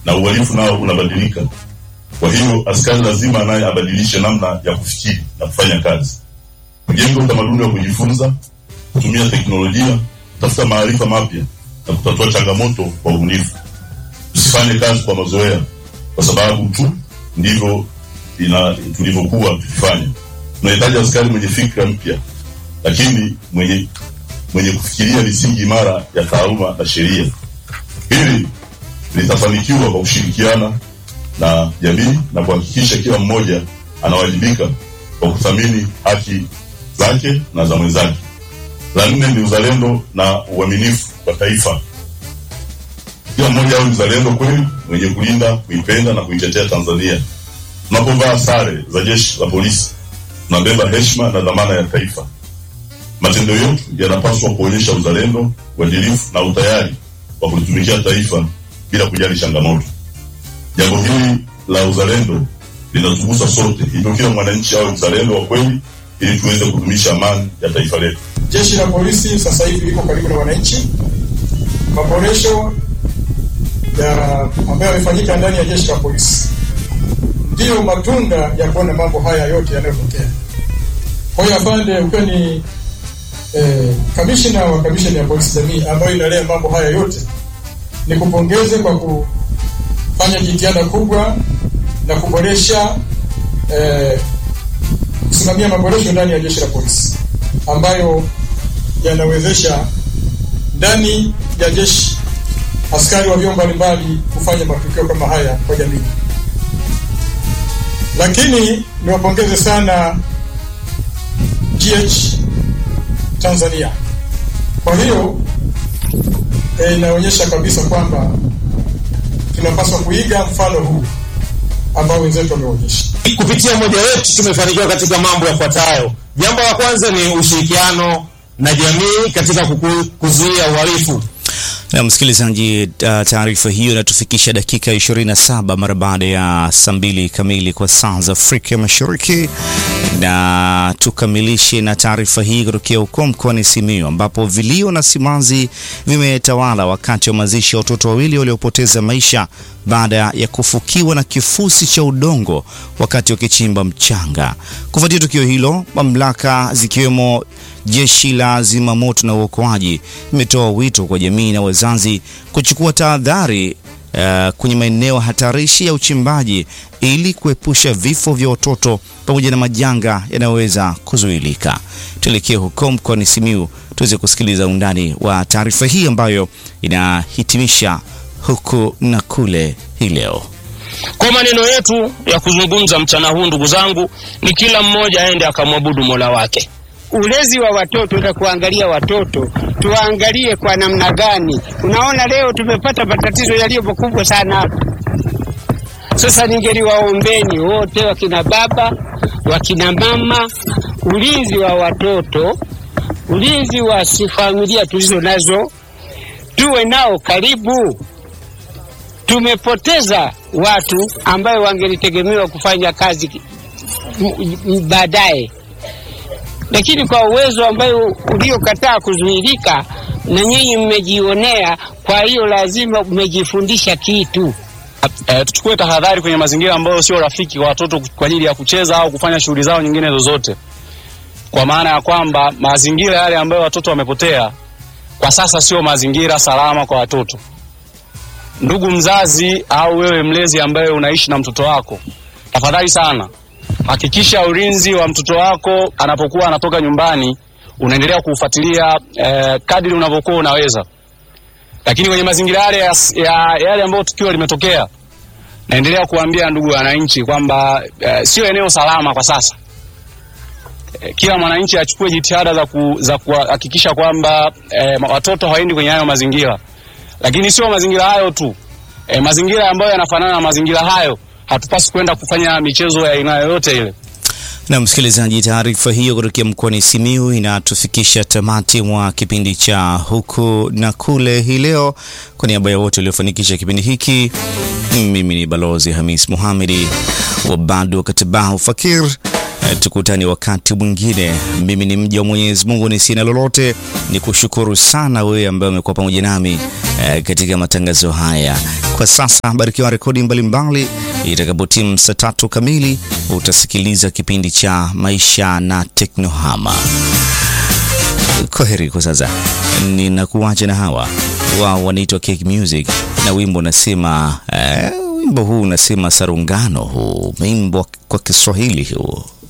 na uhalifu nao unabadilika. Kwa hiyo askari lazima naye abadilishe namna ya kufikiri na kufanya kazi, kujenga utamaduni wa kujifunza, kutumia teknolojia, kutafuta maarifa mapya na kutatua changamoto kwa ubunifu. Tusifanye kazi kwa mazoea, kwa sababu tu ndivyo ina tulivyokuwa tukifanya. Tunahitaji askari mwenye fikra mpya, lakini mwenye mwenye kufikiria misingi imara ya taaluma na sheria. Hili litafanikiwa kwa kushirikiana na jamii na kuhakikisha kila mmoja anawajibika kwa kuthamini haki zake na za mwenzake. La nne ni uzalendo na uaminifu kwa taifa. Kila mmoja awe mzalendo kweli, mwenye kulinda, kuipenda na kuitetea Tanzania. Tunapovaa sare za jeshi la polisi, tunabeba heshima na dhamana ya taifa. Matendo yetu yanapaswa kuonyesha uzalendo, uadilifu na utayari wa kulitumikia taifa bila kujali changamoto. Jambo hili la uzalendo linatugusa sote, hivyo kila mwananchi awe mzalendo wa kweli ili tuweze kudumisha amani ya taifa letu. Jeshi la polisi sasa hivi liko karibu na wananchi. Maboresho ya ambayo yamefanyika ndani ya jeshi la polisi ndiyo matunda ya kuona mambo haya yote yanayotokea. Kwa hiyo afande, ukiwa ni eh, kamishna wa kamisheni ya polisi jamii ambayo inalea mambo haya yote, ni kupongeze kwa kufanya jitihada kubwa na kuboresha eh, kusimamia maboresho ndani ya jeshi la polisi ambayo yanawezesha ndani ya jeshi askari wa vyombo mbalimbali kufanya matukio kama haya kwa jamii. Lakini niwapongeze sana GH Tanzania. Kwa hiyo e, inaonyesha kabisa kwamba tunapaswa kuiga mfano huu ambao wenzetu wameonyesha. Kupitia mmoja wetu tumefanikiwa katika mambo yafuatayo. Jambo la kwanza ni ushirikiano na jamii katika kuku- kuzuia uhalifu. Na msikilizaji, uh, taarifa hiyo inatufikisha dakika 27 mara baada ya saa mbili kamili kwa saa za Afrika Mashariki, na tukamilishe na taarifa hii kutokea huko mkoani Simiyu ambapo vilio na simanzi vimetawala wakati wa mazishi ya watoto wawili waliopoteza maisha baada ya kufukiwa na kifusi cha udongo wakati wakichimba mchanga. Kufuatia tukio hilo, mamlaka zikiwemo jeshi la zimamoto na uokoaji imetoa wito kwa jamii na wazazi kuchukua tahadhari uh, kwenye maeneo hatarishi ya uchimbaji ili kuepusha vifo vya watoto pamoja na majanga yanayoweza kuzuilika. Tuelekee huko mkoani Simiyu tuweze kusikiliza undani wa taarifa hii ambayo inahitimisha huku na kule hii leo. Kwa maneno yetu ya kuzungumza mchana huu, ndugu zangu, ni kila mmoja aende akamwabudu Mola wake. ulezi wa watoto na kuangalia watoto tuwaangalie kwa namna gani. Unaona, leo tumepata matatizo yaliyo makubwa sana hapa. Sasa ningeliwaombeni wote, wakina baba, wakina mama, ulinzi wa watoto, ulinzi wa si familia tulizo nazo, tuwe nao karibu. Tumepoteza watu ambayo wangelitegemewa kufanya kazi m- m- baadaye lakini kwa uwezo ambayo uliokataa kuzuilika na nyinyi mmejionea, kwa hiyo lazima mmejifundisha kitu. E, tuchukue tahadhari kwenye mazingira ambayo sio rafiki kwa watoto kwa ajili ya kucheza au kufanya shughuli zao nyingine zozote, kwa maana ya kwamba mazingira yale ambayo watoto wamepotea kwa sasa sio mazingira salama kwa watoto. Ndugu mzazi au wewe mlezi ambaye unaishi na mtoto wako, tafadhali sana hakikisha ulinzi wa mtoto wako anapokuwa anatoka nyumbani unaendelea kuufuatilia eh, kadri unavyokuwa unaweza. Lakini kwenye mazingira yale ya, ya, yale ambayo tukio limetokea, naendelea kuambia ndugu wananchi kwamba eh, sio eneo salama kwa sasa. Eh, kila mwananchi achukue jitihada za, ku, za kuhakikisha kwamba eh, watoto hawaendi kwenye hayo mazingira, lakini sio mazingira hayo tu eh, mazingira ambayo yanafanana na mazingira hayo hatupasi kwenda kufanya michezo ya aina yoyote ile. Na msikilizaji, taarifa hiyo kutokea mkoani Simiyu inatufikisha tamati mwa kipindi cha huku na kule hii leo. Kwa niaba ya wote waliofanikisha kipindi hiki, mimi ni Balozi Hamis Muhamedi wa bado Katibahu Fakir. Eh, Tukutane wakati mwingine. Mimi ni mja wa Mwenyezi Mungu, ni sina lolote, ni kushukuru sana wewe ambaye umekuwa pamoja nami eh, katika matangazo haya. Kwa sasa barikiwa rekodi mbalimbali. Itakapotimu saa tatu kamili utasikiliza kipindi cha maisha na teknohama. Kwaheri kwa sasa, ninakuacha na hawa wao wanaitwa Cake Music na wimbo unasema eh, wimbo huu unasema sarungano, huu wimbo kwa Kiswahili huu